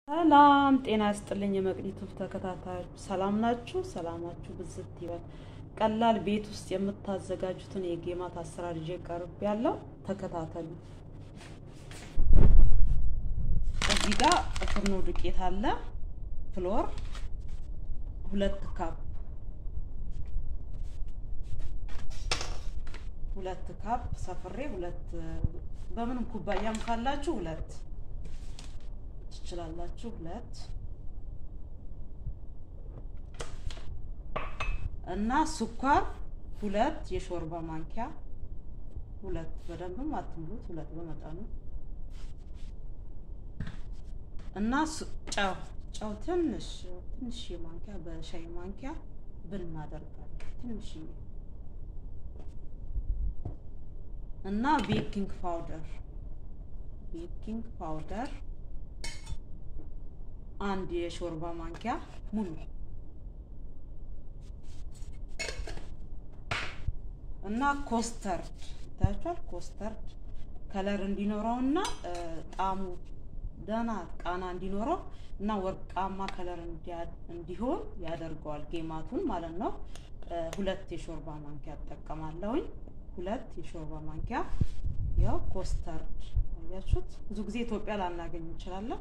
ሰላም ጤና ያስጥልኝ። የመቅኒቱብ ተከታታዮች ሰላም ናችሁ? ሰላማችሁ ብዝት ይበል። ቀላል ቤት ውስጥ የምታዘጋጁትን የጌማት አሰራር ይዤ ቀርብ ያለው ተከታተሉ። እዚህ ጋር ፍርኖ ዱቄት አለ፣ ፍሎር ሁለት ካፕ ሁለት ካፕ ሰፍሬ ሁለት በምንም ኩባያም ካላችሁ ሁለት ትችላላችሁ። ሁለት እና ስኳር ሁለት የሾርባ ማንኪያ ሁለት በደንብም አትሙሉት፣ ሁለት በመጠኑ እና ጨው ጨው ትንሽ ትንሽ ማንኪያ በሻይ ማንኪያ ብናደርጋለን ትንሽ እና ቤኪንግ ፓውደር ቤኪንግ ፓውደር አንድ የሾርባ ማንኪያ ሙሉ እና ኮስተርድ ይታያችኋል። ኮስተርድ ከለር እንዲኖረው እና ጣዕሙ ደህና ቃና እንዲኖረው እና ወርቃማ ከለር እንዲሆን ያደርገዋል ጌማቱን ማለት ነው። ሁለት የሾርባ ማንኪያ እጠቀማለሁኝ። ሁለት የሾርባ ማንኪያ ያው ኮስተርድ አያችሁት። ብዙ ጊዜ ኢትዮጵያ ላናገኝ እንችላለን።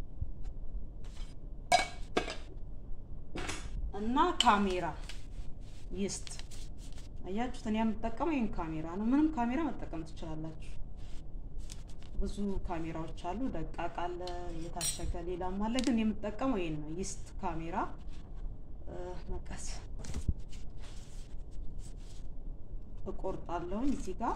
እና ካሜራ ይስት አያችሁት። እኔ የምጠቀመው ይህን ካሜራ ነው። ምንም ካሜራ መጠቀም ትችላላችሁ። ብዙ ካሜራዎች አሉ። ደቃቅ አለ፣ የታሸገ ሌላም አለ። ግን የምጠቀመው ይህን ነው። ይስት ካሜራ መቀስ እቆርጣለሁኝ እዚህ ጋር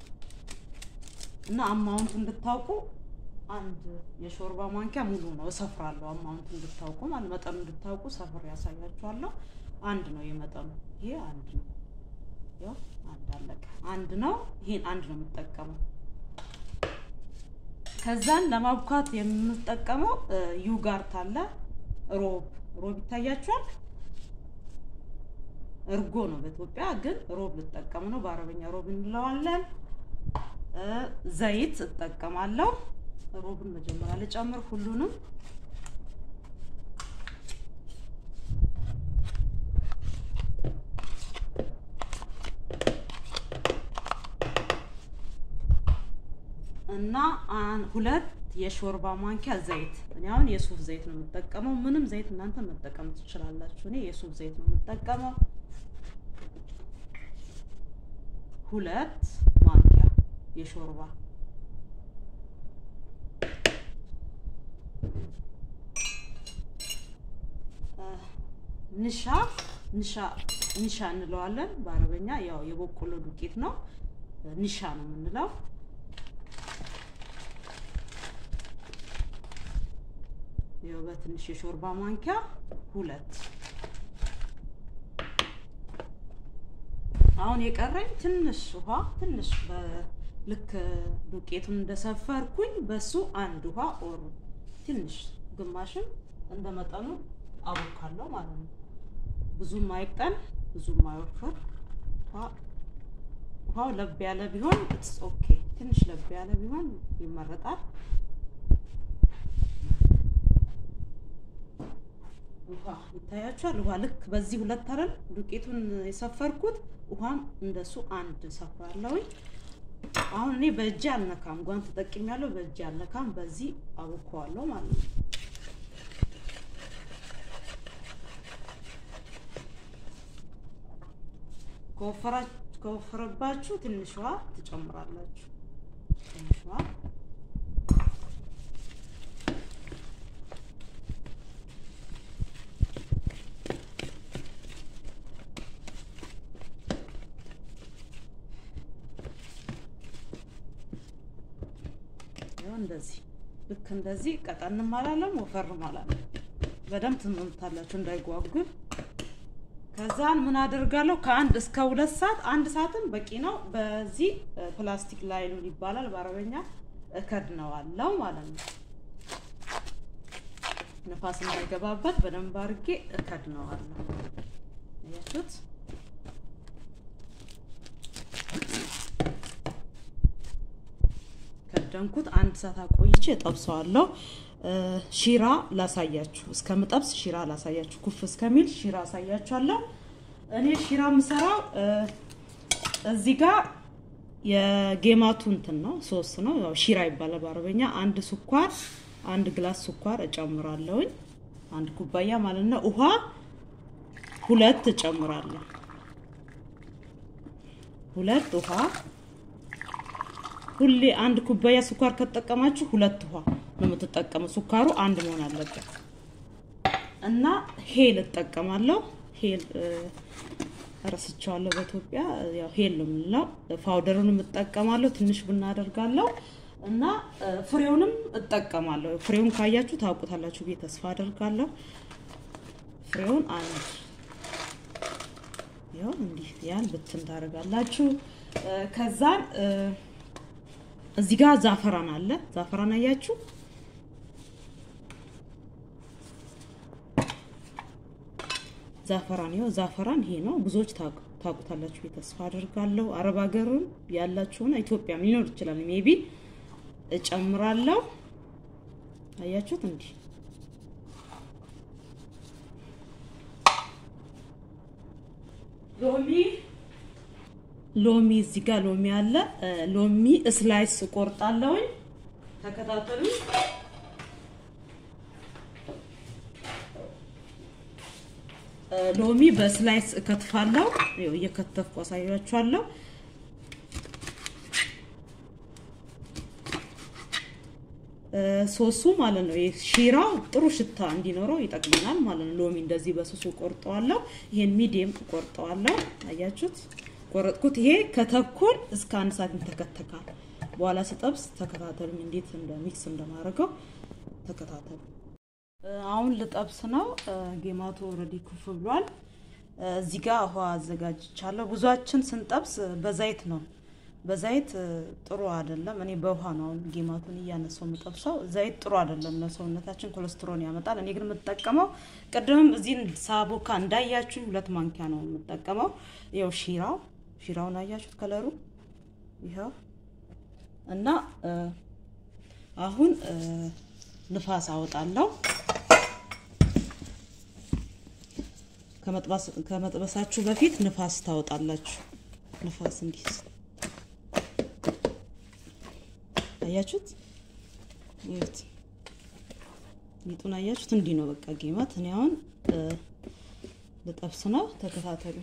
እና አማውንቱ እንድታውቁ አንድ የሾርባ ማንኪያ ሙሉ ነው እሰፍራለሁ። አማውንቱ እንድታውቁ ማለት መጠኑ እንድታውቁ ሰፍር ያሳያችኋለሁ። አንድ ነው የመጠኑ ይሄ አንድ ነው። ያው አንድ አለቀ። አንድ ነው። ይሄን አንድ ነው የምጠቀመው። ከዛን ለማብኳት የምጠቀመው ዩጋርት አለ። ሮብ ሮብ ይታያችኋል። እርጎ ነው በኢትዮጵያ ግን ሮብ ልጠቀም ነው። በአረበኛ ሮብ እንለዋለን። ዘይት እጠቀማለሁ። ሮብን መጀመሪያ ልጨምር ሁሉንም እና ሁለት የሾርባ ማንኪያ ዘይት። እኔ አሁን የሱፍ ዘይት ነው የምጠቀመው። ምንም ዘይት እናንተ መጠቀም ትችላላችሁ። እኔ የሱፍ ዘይት ነው የምጠቀመው። ሁለት ማንኪያ የሾርባ ንሻ ንሻ ንሻ እንለዋለን በአረበኛ ያው የበቆሎ ዱቄት ነው። ንሻ ነው የምንለው። ያው በትንሽ የሾርባ ማንኪያ ሁለት። አሁን የቀረኝ ትንሽ ውሃ ትንሽ ልክ ዱቄቱን እንደሰፈርኩኝ በሱ አንድ ውሃ ኦር ትንሽ ግማሽም እንደ መጠኑ አቦካለሁ ማለት ነው። ብዙም አይቅጠን ብዙም አይወፍር። ውሃው ለብ ያለ ቢሆን ኢትስ ኦኬ። ትንሽ ለብ ያለ ቢሆን ይመረጣል። ውሃ ይታያችኋል። ውሃ ልክ በዚህ ሁለት አይደል ዱቄቱን የሰፈርኩት ውሃም እንደሱ አንድ ሰፍራለሁኝ። አሁን እኔ በእጄ አልነካም፣ ጓንት ተጠቅሜያለሁ። በእጄ አልነካም፣ በዚህ አቦካዋለሁ ማለት ነው። ከወፈረባችሁ ትንሽ ውሃ ትጨምራላችሁ። ትንሽ ውሃ እንደዚህ ልክ እንደዚህ ቀጠንም አላለም ወፈርም አላለም። በደንብ ትመምታላችሁ እንዳይጓጉል። ከዛን ምን አደርጋለሁ? ከአንድ እስከ ሁለት ሰዓት አንድ ሰዓትም በቂ ነው። በዚህ ፕላስቲክ ላይሉን ይባላል በአረበኛ እከድነዋለሁ ማለት ነው። ንፋስ እንዳይገባበት በደንብ አድርጌ እከድነዋለሁ። አያችሁት? ከደንኩት አንድ ሰዓት አቆይቼ እጠብሰዋለሁ። ሺራ ላሳያችሁ፣ እስከምጠብስ ሺራ ላሳያችሁ። ኩፍ እስከሚል ሺራ አሳያችኋለሁ። እኔ ሺራ የምሰራው እዚህ ጋር የጌማቱ እንትን ነው፣ ሶስ ነው። ያው ሺራ ይባላል በአረበኛ። አንድ ስኳር፣ አንድ ግላስ ስኳር እጨምራለሁኝ፣ አንድ ኩባያ ማለት ነው። ውሃ ሁለት እጨምራለሁ፣ ሁለት ውሃ ሁሌ አንድ ኩባያ ስኳር ከተጠቀማችሁ ሁለት ውሃ ነው የምትጠቀመው። ስኳሩ አንድ መሆን አለበት እና ሄል እጠቀማለሁ። ሄል ረስቸዋለሁ። በኢትዮጵያ ያው ሄል ነው የምንለው። ፓውደሩን እጠቀማለሁ። ትንሽ ቡና አደርጋለሁ እና ፍሬውንም እጠቀማለሁ። ፍሬውን ካያችሁ ታውቁታላችሁ ብዬ ተስፋ አደርጋለሁ። ፍሬውን አንድ ያው እንዲህ ያን ብትን ታደርጋላችሁ። ከዛን እዚህ ጋር ዛፈራን አለ። ዛፈራን አያችሁ? ዛፈራን ይኸው ዛፈራን ይሄ ነው። ብዙዎች ታውቁታላችሁ ተስፋ አድርጋለሁ። አረብ ሀገርም ያላችሁና ኢትዮጵያም ሊኖር ይችላል። ሜቢ እጨምራለሁ። አያችሁት? እንዲህ ሎሚ ሎሚ እዚህ ጋር ሎሚ አለ። ሎሚ ስላይስ እቆርጣለሁኝ። ተከታተሉ። ሎሚ በስላይስ እከትፋለሁ። ይኸው እየከተፍኩ አሳያችኋለሁ። ሶሱ ማለት ነው ሺራው ጥሩ ሽታ እንዲኖረው ይጠቅመናል ማለት ነው። ሎሚ እንደዚህ በሶሱ ቆርጠዋለሁ። ይሄን ሚዲየም ቆርጠዋለሁ። አያችሁት? ቆረጥኩት። ይሄ ከተኩል እስከ አንድ ሰዓት ይተከተካል። በኋላ ስጠብስ ተከታተሉኝ፣ እንዴት እንደ ሚክስ እንደማደርገው ተከታተሉ። አሁን ልጠብስ ነው። ጌማቱ ኦልሬዲ ኩፍ ብሏል። እዚህ ጋር ውሃ አዘጋጅቻለሁ። ብዙችን ስንጠብስ በዘይት ነው። በዘይት ጥሩ አይደለም። እኔ በውሃ ነው አሁን ጌማቱን እያነሳው የምጠብሰው። ዘይት ጥሩ አይደለም ለሰውነታችን፣ ኮሌስትሮን ያመጣል። እኔ ግን የምጠቀመው ቅድምም እዚህ ሳቦካ እንዳያችሁኝ ሁለት ማንኪያ ነው የምጠቀመው። ይኸው ሺራው ሺራውን አያችሁት ከለሩ ይኸው እና አሁን ንፋስ አወጣለሁ። ከመጥበሳችሁ በፊት ንፋስ ታወጣላችሁ። ንፋስ እንዲህ አያችሁት? ይኸውት ሊጡን አያችሁት? እንዲህ ነው በቃ ጌማት። እኔ አሁን ልጠብስ ነው። ተከታተሉ።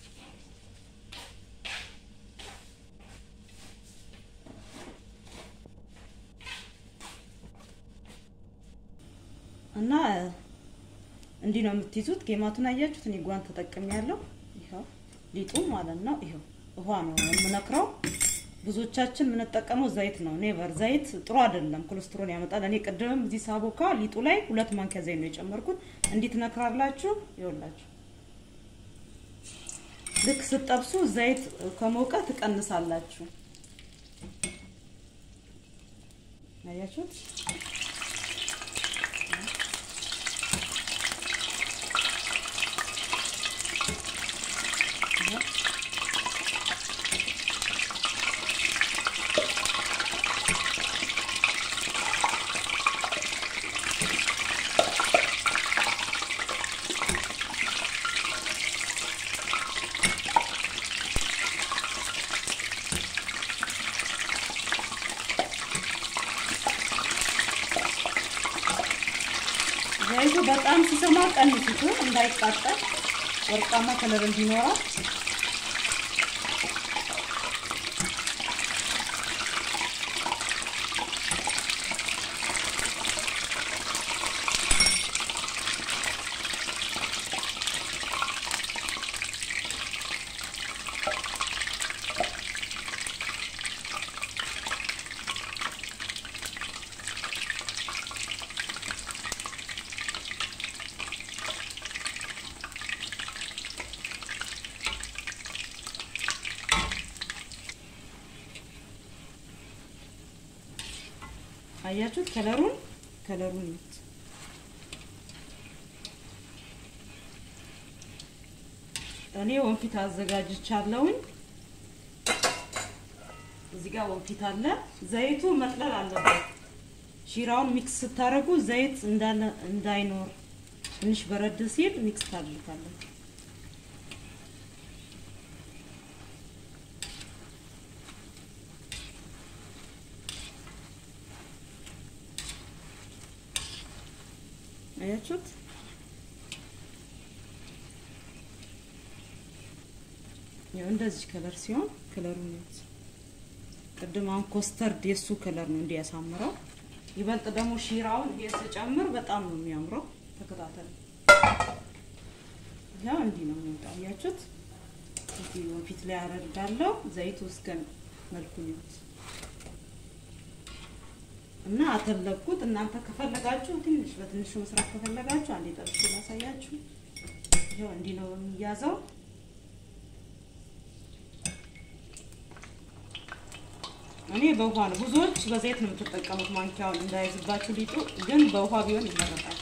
እና እንዲህ ነው የምትይዙት። ጌማቱን አያችሁት? እኔ ጓን ተጠቅሜ ያለው ይኸው ሊጡ ማለት ነው። ይኸው ውሃ ነው የምነክረው። ብዙዎቻችን የምንጠቀመው ዘይት ነው። ኔቨር ዘይት ጥሩ አይደለም፣ ኮሌስትሮል ያመጣል። እኔ ቅድምም እዚህ ሳቦካ ሊጡ ላይ ሁለት ማንኪያ ዘይት ነው የጨመርኩት። እንዲህ ትነክራላችሁ። ይኸውላችሁ ልክ ስትጠብሱ ዘይት ከሞቀ ትቀንሳላችሁ። አያችሁት? ዘይቱ በጣም ሲሰማ ቀንሱት፣ እንዳይቃጠል ወርቃማ ከለር እንዲኖረው። አያችሁት? ከለሩን ከለሩን ይዩት። እኔ ወንፊት አዘጋጅቻለሁኝ። እዚህ ጋር ወንፊት አለ። ዘይቱ መጥለል አለበት። ሺራውን ሚክስ ስታደርጉ ዘይት እንዳለ እንዳይኖር ትንሽ በረድ ሲል ሚክስ ታድርጋለን። አያችሁት? ያው እንደዚህ ከለር ሲሆን ከለሩ ነው። ቅድም አሁን ኮስተርድ የሱ ከለር ነው እንዲያሳምረው። ይበልጥ ደግሞ ሺራውን ስጨምር በጣም ነው የሚያምረው። ተከታተሉ። ያው እንዲህ ነው የሚወጣው። አያችሁት? እዚህ ወንፊት ላይ አደርጋለሁ። ዘይቱ እስከ መልኩ ይሁት እና አተለኩት። እናንተ ከፈለጋችሁ ትንሽ በትንሹ መስራት ከፈለጋችሁ አንዴ ጠብሼ ላሳያችሁ። ይኸው እንዲህ ነው የሚያዘው። እኔ በውሃ ነው። ብዙዎች በዘይት ነው የምትጠቀሙት ማንኪያውን እንዳይዝባችሁ ሊጡ፣ ግን በውሃ ቢሆን ይመረጣል።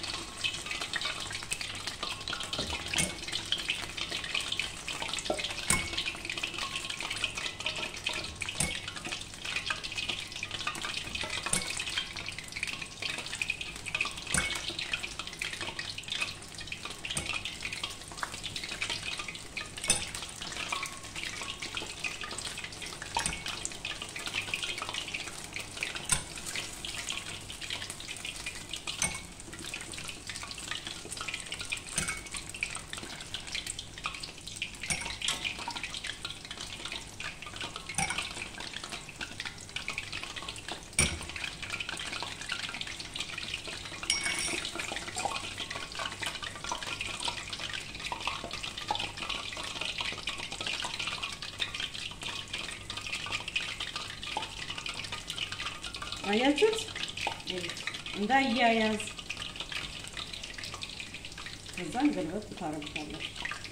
አያችሁት? እንዳያያዝ ከዛን ገልበጥ ታረጉታላችሁ።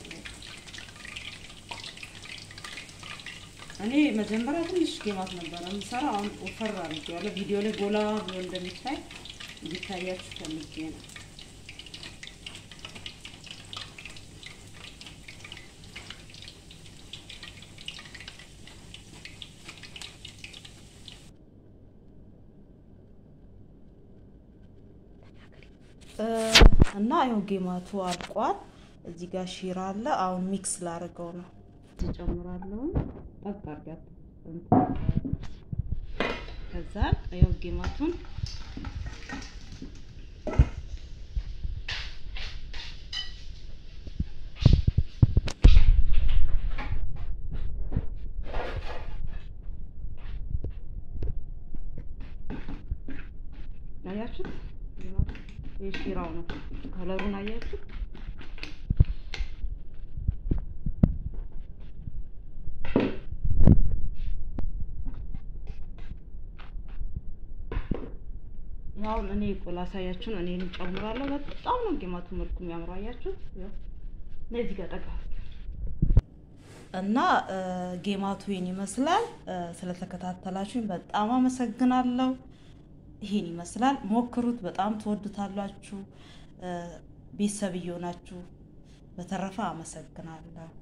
እኔ መጀመሪያ ትንሽ ጌማት ነበረ የምሰራ፣ አሁን ወፈር አድርጌዋለሁ። ቪዲዮ ላይ ጎላ ብሎ እንደሚታይ እንዲታያችሁ ፈልጌ ነው። እና ይኸው ጌማቱ አልቋል። እዚህ ጋር ሺራ አለ። አሁን ሚክስ ላደርገው ነው። ትጨምራለሁ ጠቅ አድርጋት። ከዛ ይኸው ጌማቱን አያችሁት? የሺራው ነው ከለሩን አያችሁ? ያው እኔ ቆላ ሳያችሁን እኔ እንጨምራለሁ። በጣም ነው ጌማቱ መልኩ የሚያምረው አያችሁት? ያው ለዚህ ጋር ጠቃ እና ጌማቱ ይህን ይመስላል። ስለተከታተላችሁኝ በጣም አመሰግናለሁ። ይሄን ይመስላል። ሞክሩት፣ በጣም ትወዱታላችሁ። ቤተሰብ እየሆናችሁ በተረፈ አመሰግናለሁ።